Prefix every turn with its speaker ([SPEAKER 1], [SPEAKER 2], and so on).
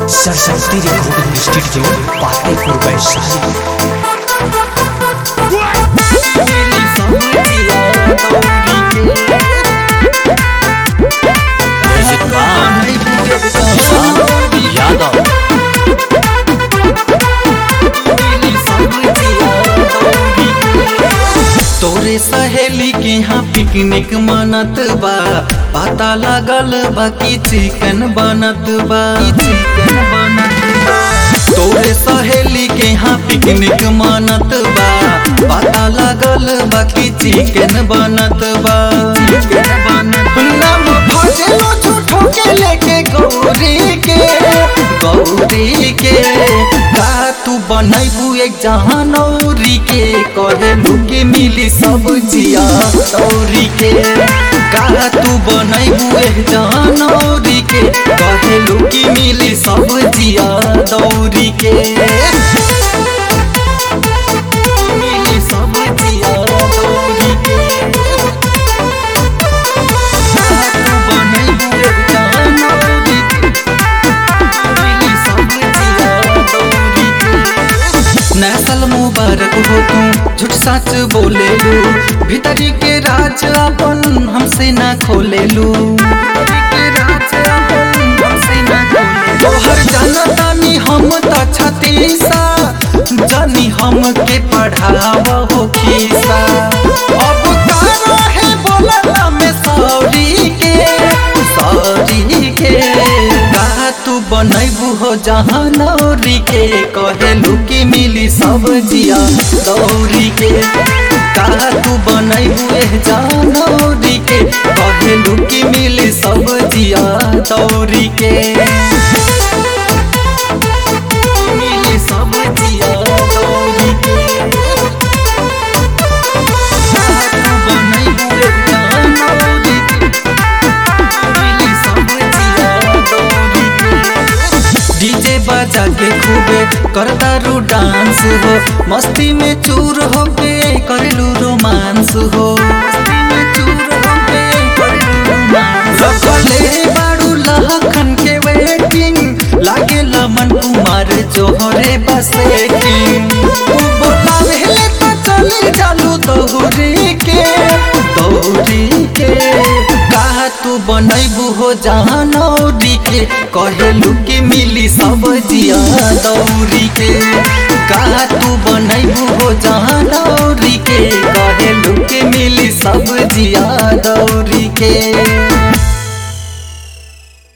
[SPEAKER 1] Saraswati recording studio Patepur Vaishali music by Vishal Yadav
[SPEAKER 2] तोरे सहेली के यहाँ पिकनिक मनत बा पता लागल बा कि चिकन बनत बा चिकन बनत बा तोरे सहेली के यहाँ पिकनिक मनत बा पता लागल बा कि चिकन बनत बा चिकन बनत नाम भजलो झूठो के लेके गौरी के गौरी के का तू बनैबू एक जहानौरी के कहलू के मिली सब जिया दौरी के का तू बनैबू एक जहानौरी के कहलू कि मिली सब जिया दौरी के मिली सब जिया दौरी के का तू बनैबू एक जहानौरी के नसल मुबारक हो तू झूठ सच बोले लू भीतरी के राज अपन हमसे ना खोले लू तोहर जनतानी हम त छतीसा जानी हम के पढ़ावा हो खीसा अब का रहे बोलला में सॉरी के सॉरी के का तू बनैबू हो जहाँ नौरी के कहेलू कि मिली सब जिया दौरी के का तू बनैबू ए जहाँ नौरी के कहेलू कि मिली सब जिया दौरी के मिली सब जिया दौरी के का तू बनैबू ए जहाँ नौरी के डीजे बजा के खूबे करता रू डांस हो मस्ती में चूर हो के करलू रोमांस हो मस्ती में चूर होके करलू रोमांस। रखले बारू लहखन के वेटिंग लागे लमन कुमार जोहरे बसे बोलावे तो चली चालू दौरी के दौरी के का तू बनैबू हो जहाँ नौरी के कहेलू कि मिली सब जिया दौरी के का तू बनैबू हो जहाँ नौरी के कहेलू कि मिली सब जिया दौरी के